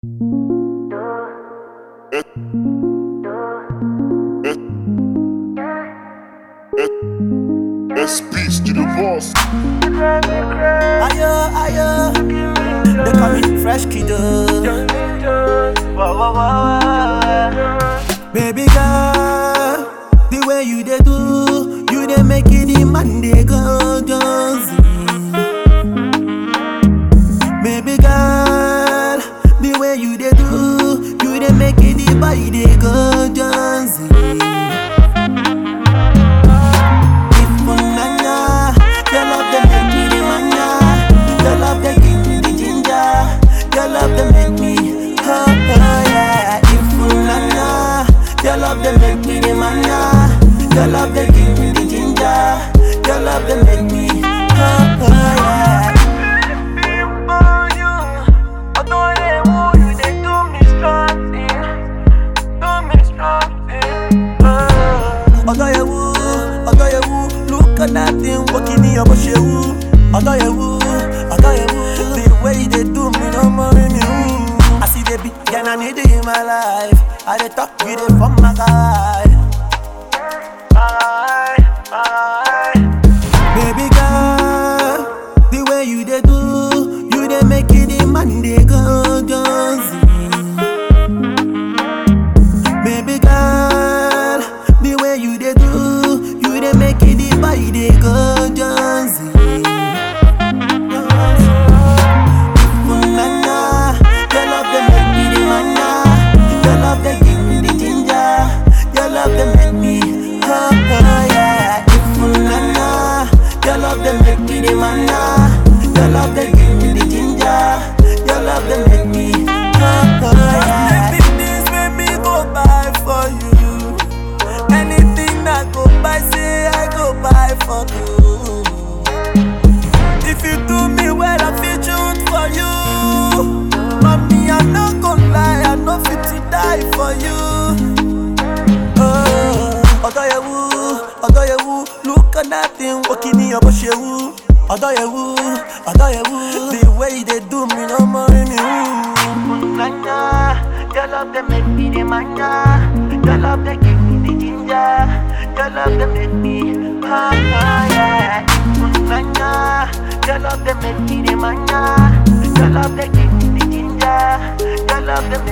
Speech to the boss. Ayo, ayo. They call me Fresh Kiddo. Baby girl, the way you dey do, you dey make it the man dey go Jonesy. Baby girl, the way you dey do, you dey make it the boy dey go Jonesy. Ifunanya, your love dey make me the mania. Your love dey give me the ginger. Your love dey make me, oh, oh yeah. Ifunanya, your love dey make me the mania. Your love dey give me the ginger. Your love dey make me, oh, oh yeah. Ọ̀dọ́yẹ̀wò, ọ̀dọ́yẹ̀wò, look at that thing working in your bush. Ọ̀dọ́yẹ̀wò, ọ̀dọ́yẹ̀wò, the way you dey do me no more me woo. I see the big girl I need in my life. I dey talk you dey from my guy. Baby girl, the way you dey do, you dey make it the man dey go Jonesy. Baby girl, the way you dey do, you dey make it the boy dey go Jonesy. Funanya, your love dey make me the mania. Your love dey give me the ginger. Your love dey make me, oh, oh yeah. Funanya, your love dey make me the mania. Your love dey give me the ginger. Your love dey make me, oh, oh yeah. This make me go buy for you. Anything I go buy, say I go buy for you. If you do me well, I feel shoot for you. Mommy, I'm not gonna lie, I know fit to die for you. Oh, Ọ̀dọ́yẹ̀wò, Ọ̀dọ́yẹ̀wò, look at that thing working in your bush. Ọ̀dọ́yẹ̀wò, Ọ̀dọ́yẹ̀wò, the way you dey do me no more me woo. Nanya, your love they make me the mania. Your love they give me the ginger. Your love they make me, ah, ah, yeah. Nanya, your love they make me the mania. Your love they give me the ginger. Your love they make